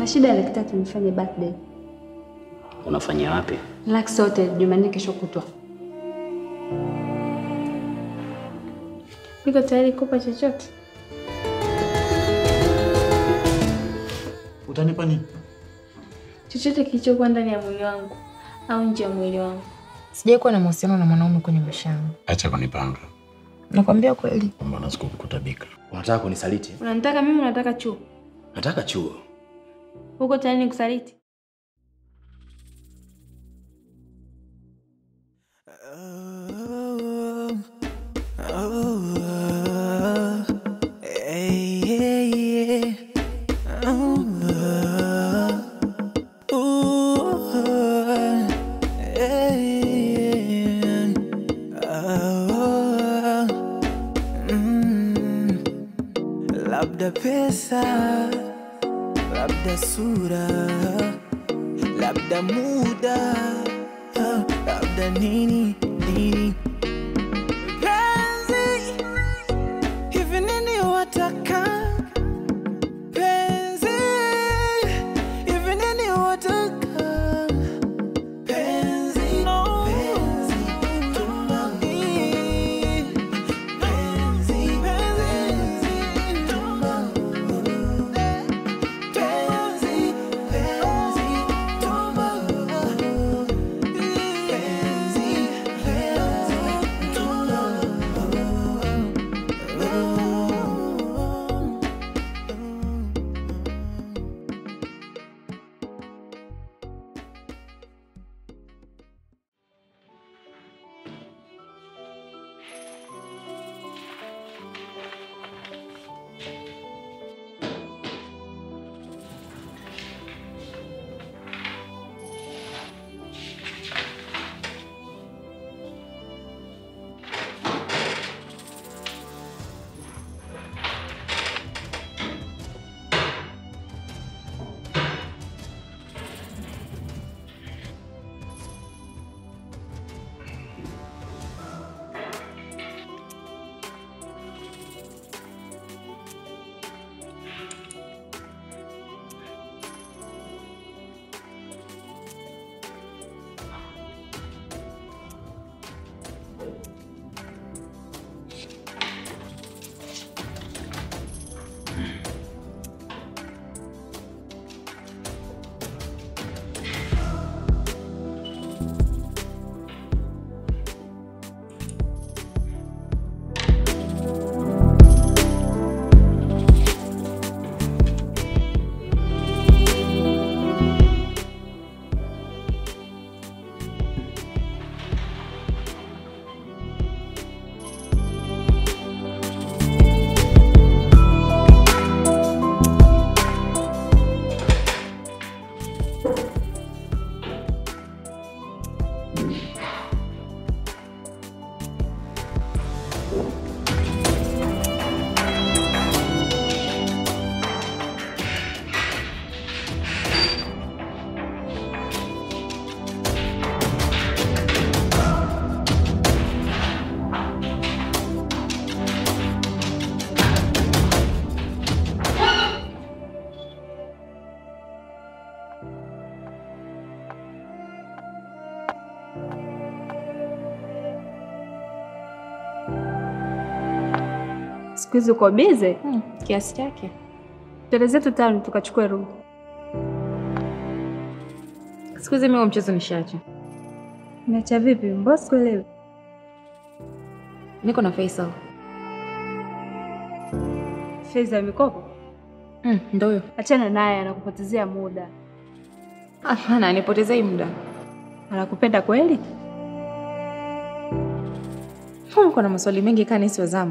Na shida laki tatu nifanye birthday. Unafanya wapi? Lux Hotel Jumanne kesho kutwa. Niko tayari kupa chochote. Utanipa nini? Chochote kilichokuwa ndani ya mwili wangu au nje ya mwili wangu. Sijai kuwa na mahusiano na mwanaume kwenye maisha yangu. Acha kunipanga. Nakwambia kweli. Mbona sikukutabika? Unataka kunisaliti? Unanitaka mimi, unataka chuo. Nataka chuo. Uko tayari nikusaliti? Labda pesa, labda sura, labda muda, labda nini nini. Penzi, hivi nini wataka? Penzi, hivi nini wataka? Penzi, no. Penzi, tumani. Penzi, penzi, tumani. Penzi, penzi, tumani. Penzi, penzi, Siku hizi uko bize Hmm, kiasi chake. twende zetu town tukachukue room. Siku hizi mimi huo mchezo nishaacha. Umeacha vipi? Mbona sikuelewi? Niko na Faisal. Fedha ya mikopo? Mm, ndo huyo. Achana naye, anakupotezea muda. Hapana, nipotezei muda. Anakupenda kweli? Mbona uko na maswali mengi kaa nisi wazamu?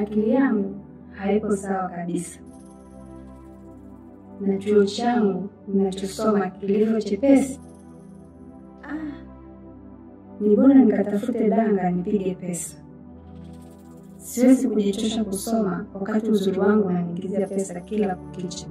akili yangu haiko sawa kabisa, na chuo changu ninachosoma kilivyo chepesi. Ah, ni bora nikatafute danga nipige pesa. Siwezi kujichosha kusoma wakati uzuri wangu unaniingizia pesa kila kukicha.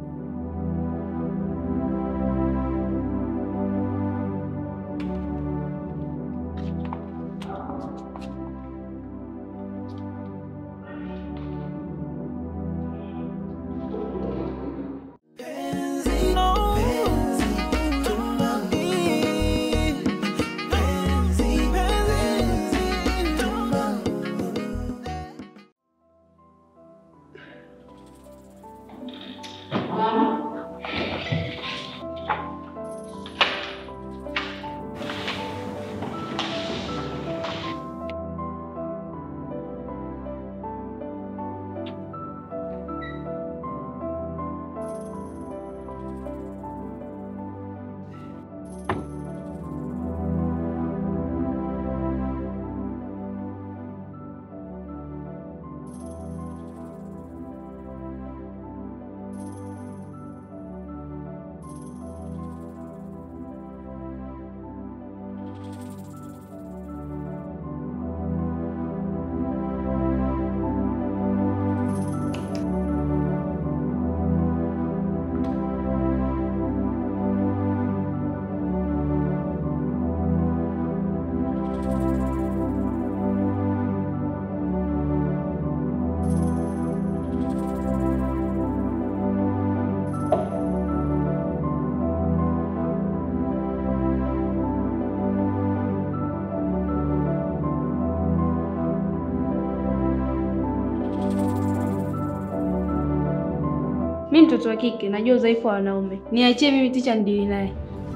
Mi mtoto wa kike, najua udhaifu wa wanaume. Niachie mimi ticha ndili naye.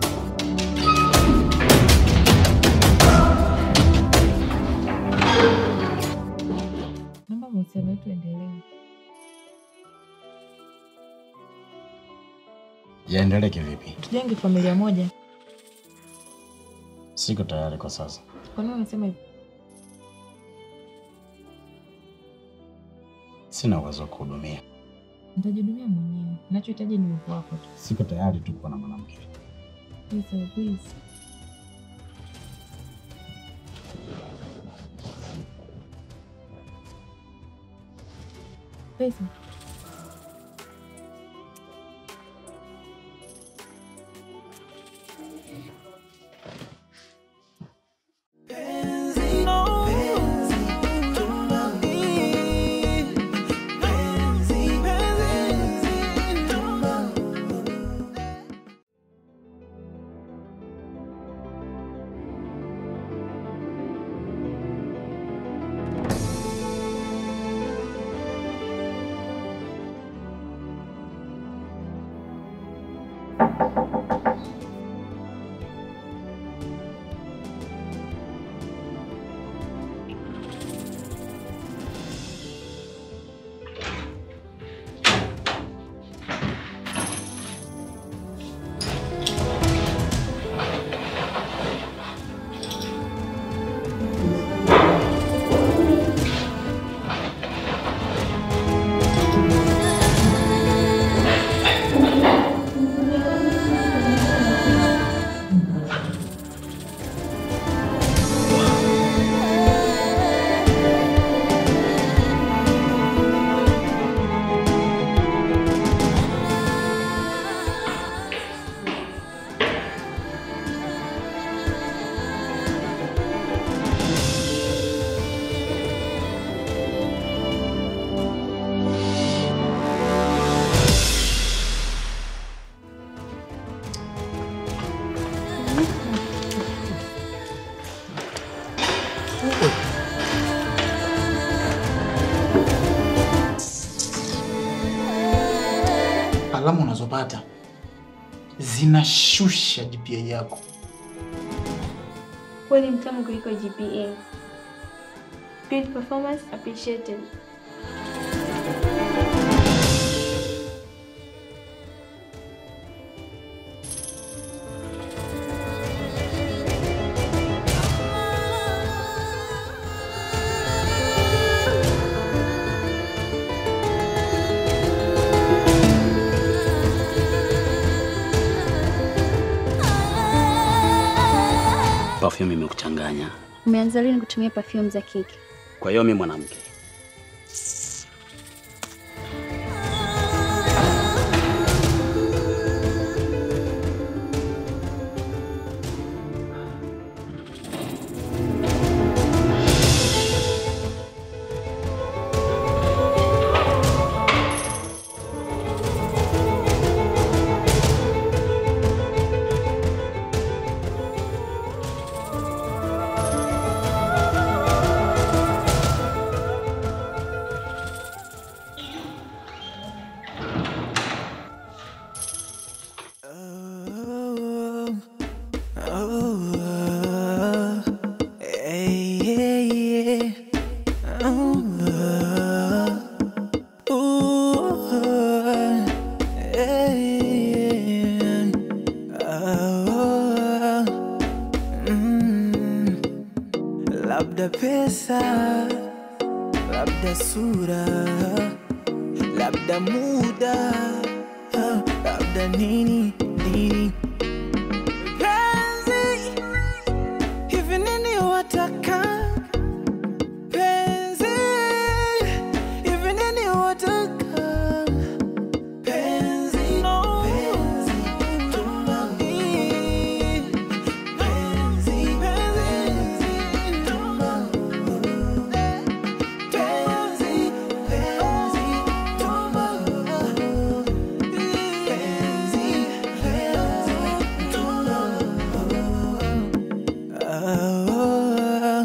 Naomba mahusiano yetu endelee. Yaendelee kivipi? Tujenge familia moja. Siko tayari kwa sasa. Kwa nini unasema hivyo? Sina uwezo wa kuhudumia. Nitajihudumia mwenyewe. Nachohitaji ni uwepo wako tu. Siko tayari tu kuwa na mwanamke. Please, please. Pesa. Alama unazopata zinashusha GPA yako. Kweli mtamu kuliko GPA. Good performance appreciated. Perfume imekuchanganya. Umeanza lini kutumia perfume za kike? Kwa hiyo mimi mwanamke. Labda pesa, labda sura, labda muda, labda nini nini. Penzi, hivi nini wataka? Penzi, hivi nini wataka? Penzi, penzi, tumbani. Penzi, penzi, tumbani. Penzi, penzi, tumbani. Penzi, penzi, tumbani. Ah,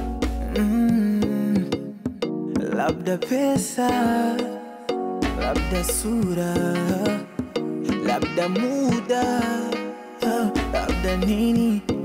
mm. Labda pesa, labda sura, labda muda, labda nini